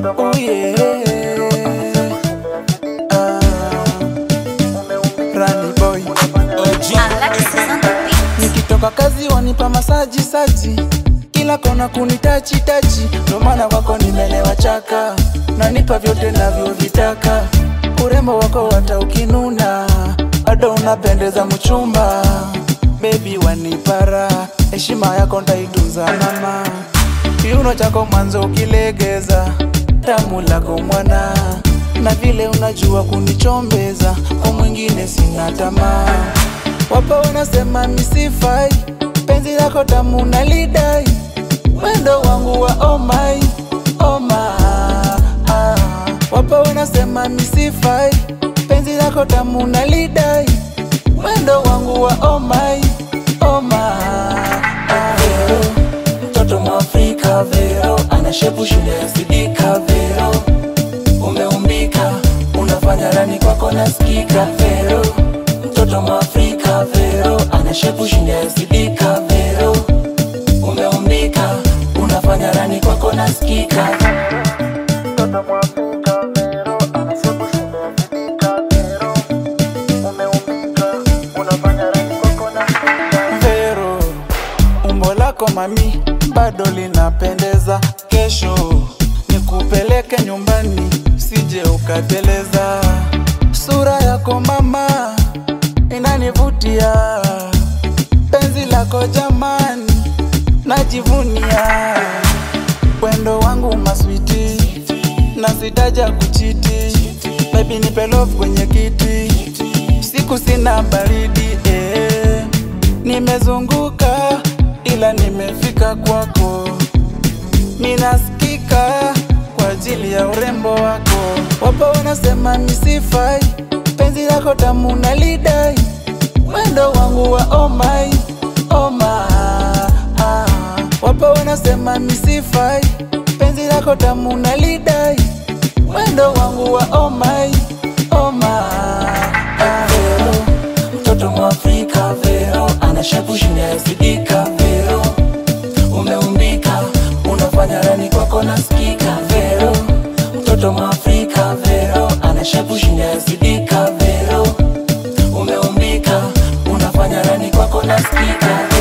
Oh yeah. Ah. Rani boy. Alexis on the beat. Nikitoka kazi wanipa masaji saji, kila kona kunitachi tachi, ndo maana kwako nimelewa chaka, nanipa vyote navyovitaka, urembo wako hata ukinuna, bado unapendeza mchumba, bebi wanipara, heshima yako ndaitunza mama, kiuno chako mwanzo ukilegeza, tamu lako mwana, na vile unajua kunichombeza, kwa mwingine sina tamaa Wapo wanasema misifai, penzi lako tamu nalidai, wendo wangu wa oh my, oh my, ah. Wapo wanasema misifai, penzi lako tamu nalidai, wendo wangu wa oh my, oh my, ah. Vero, mtoto mwafrika Vero, ana shepu shule ya sidika Vero, umeumbika, unafanya rani kwako nasikika Vero, mtoto mwafrika Vero, ana shepu shinda ya sidika Vero, umeumbika, unafanya rani kwako nasikika Mtoto mwafrika Vero, ana shepu shinda ya sidika Vero, umeumbika, unafanya rani kwako nasikika Vero, umbo lako mami bado linapendeza, kesho nikupeleke nyumbani, sije ukateleza. Sura yako mama inanivutia, penzi lako jamani najivunia, wendo wangu maswiti na sitaja kuchiti, baby nipe love kwenye kiti, siku sina baridi eh. Nimezunguka ila nimefika kwako, minasikika kwa ajili ya urembo wako. Wapo wanasema misifai, penzi lako tamu nalidai, wendo wangu wa oh my, oh my, ah. Wapo wanasema misifai, penzi lako tamu nalidai, wendo wangu wa oh my, oh my, ah. Vero, mtoto mwafrika Vero, ana shepu shinda ya sidika Vero, umeumbika, unafanya rani kwako nasikika Vero, mtoto mwafrika Vero, ana shepu shinda ya sidika Vero, umeumbika, unafanya rani kwako nasikika